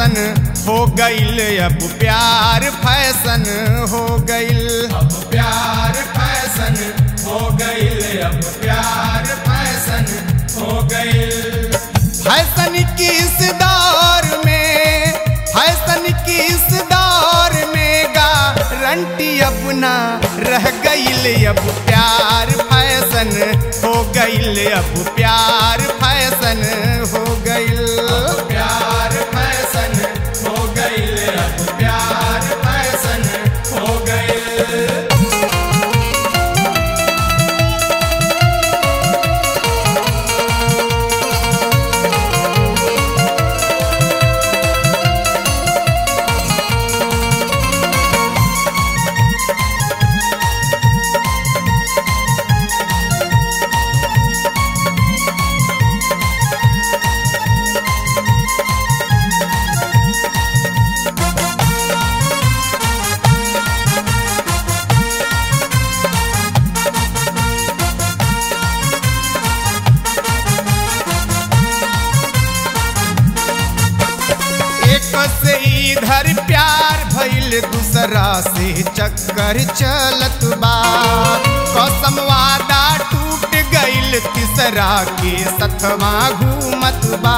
fashion हो गईल अब प्यार फैशन हो गईल अब प्यार फैशन हो गईल अब प्यार फैशन हो गईल फैशन की इस दौर में फैशन की इस दौर में गारंटी अपना रह गईल अब प्यार फैशन हो गईल अब प्यार फैशन हो गईल प्यार फैशन हो गईल अब प्यार फैशन हो गईल एक से इधर प्यार भइल दूसरा से चक्कर चलत बा कसम वादा टूट गइल तीसरा के सतवा घूमत बा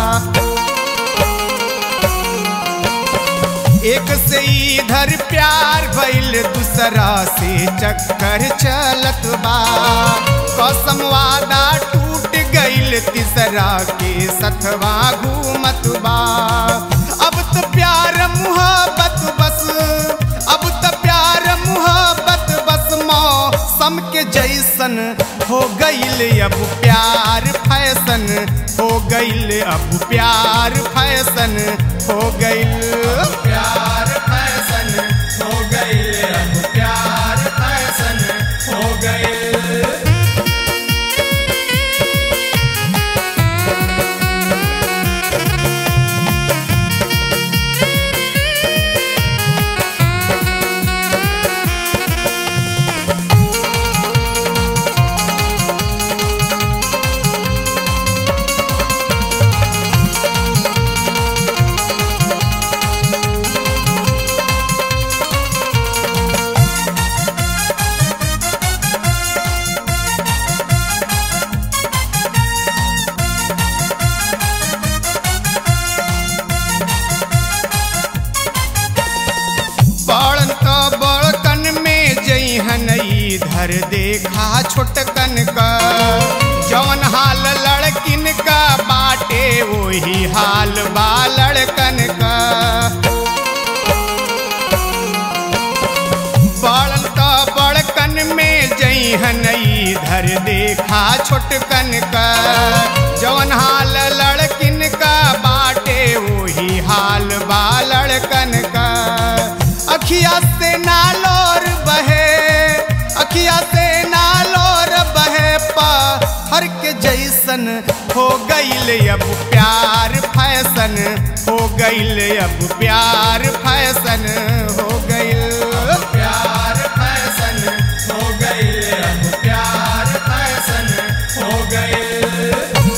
एक से इधर प्यार भइल दूसरा से चक्कर चलत बा कसम वादा टूट गइल तीसरा के सतवा घूमत बा अब तो प्यार मुहब्बत बस अब तो प्यार मुहब्बत बस मौसम के जैसन हो गइल अब प्यार फैशन हो गइल अब प्यार फैशन हो गइल प्यार फैशन हो गइल अब प्यार फैशन हो गइल बड़न तो बड़कन में जइहन इधर देखा छोटकन का जवन हाल लड़किन का बाटे वही हाल बा लड़कन का बड़न तो बड़कन में जइहन इधर देखा छोटकन का जवन हाल लड़किन का बाटे वही हाल बा लड़कन का अखिया से नालोर बहे अखिया से नालोर बहे हर के जैसन हो गईल अब प्यार फैशन हो गईल अब प्यार फैशन हो गईल प्यार फैशन हो गईल अब प्यार फैशन हो गईल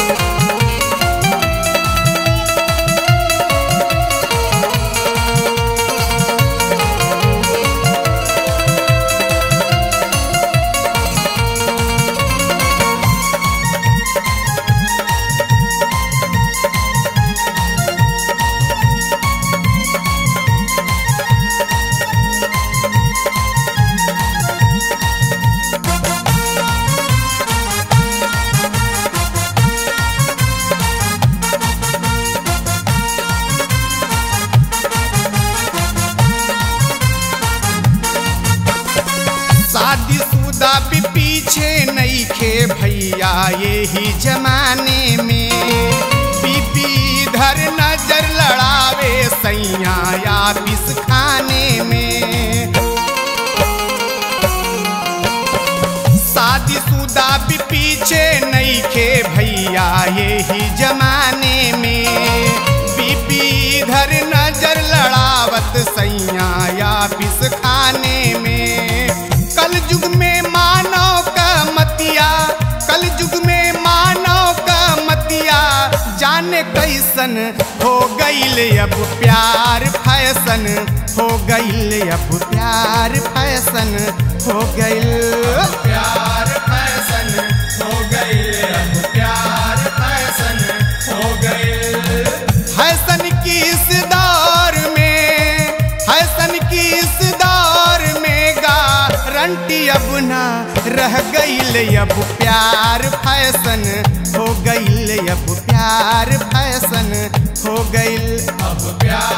शादीशुदा भी पीछे नहीं खे भैया यही जमाने में बीबी इधर नजर लड़ावे सैया या पिस खाने में शादीशुदा भी पीछे नहीं खे भैया यही जमाने में बीबी इधर नजर लड़ावत सैया या पिस खाने में कल युग में मानव का मतिया कल युग में मानव का मतिया जाने कई जैसन हो गईल अब प्यार फैशन हो गईल अब प्यार फैशन हो गईल प्यार फैशन हो गए अब प्यार फैशन हो गए फैशन की इस दौर में फैशन की इस दौर में गारंटी अब ना रह गईल अब प्यार फैशन हो गईल अब प्यार फैशन हो गईल अब प्यार